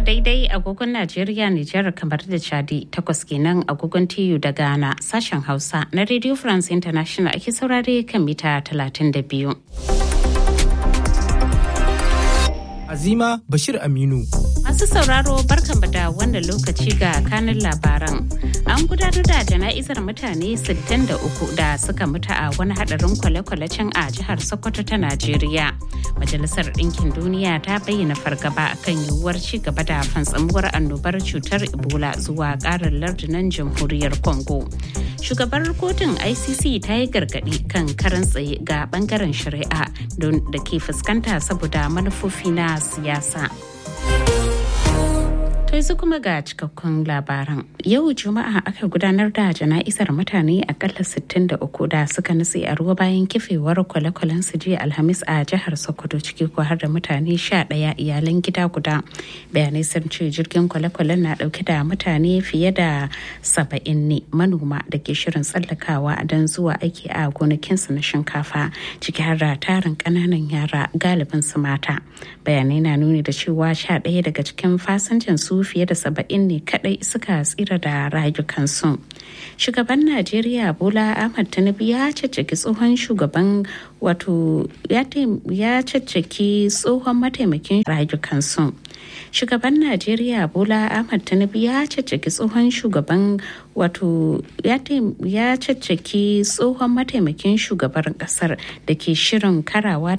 daidai agogon Najeriya, Nijar kamar da Chadi takwas kenan agogon TU da Ghana sashen Hausa na Radio France International ake saurare kan mita 32. Azima Bashir Aminu. Masu sauraro barkanmu da wannan lokaci ga kanin labaran. An gudanar da jana'izar mutane 63 da suka mutu a wani hadarin kwale-kwale can a jihar Sokoto ta Najeriya. Majalisar Ɗinkin Duniya ta bayyana fargaba kan yiwuwar ci gaba da fantsamuwar annobar cutar Ebola zuwa ƙarin lardunan jamhuriyar Congo. Shugabar kotun ICC ta yi gargaɗi kan karan tsaye ga bangaren shari'a don da ke fuskanta saboda manufofi na siyasa. yanzu kuma ga cikakkun labaran yau juma'a aka gudanar da jana'izar mutane akalla 63 da suka nutse a ruwa bayan kifewar kwale-kwalen su jiya alhamis a jihar sokoto ciki ko har da mutane 11 iyalan gida guda bayanai sun ce jirgin kwale-kwalen na dauke da mutane fiye da 70 ne manoma da ke shirin tsallakawa don zuwa aiki a gonakinsu na shinkafa ciki har da tarin kananan yara galibin su mata bayanai na nuni da cewa 11 daga cikin fasinjan su fiye da saba'in ne kadai suka tsira da rayukansu shugaban najeriya bola ahmad tinubu ya caccaki tsohon shugaban wato ya caccaki tsohon mataimakin rayukansu shugaban najeriya bola ahmad tinubu ya caccaki tsohon shugaban wato ya caccaki tsohon mataimakin shugaban kasar da ke shirin karawa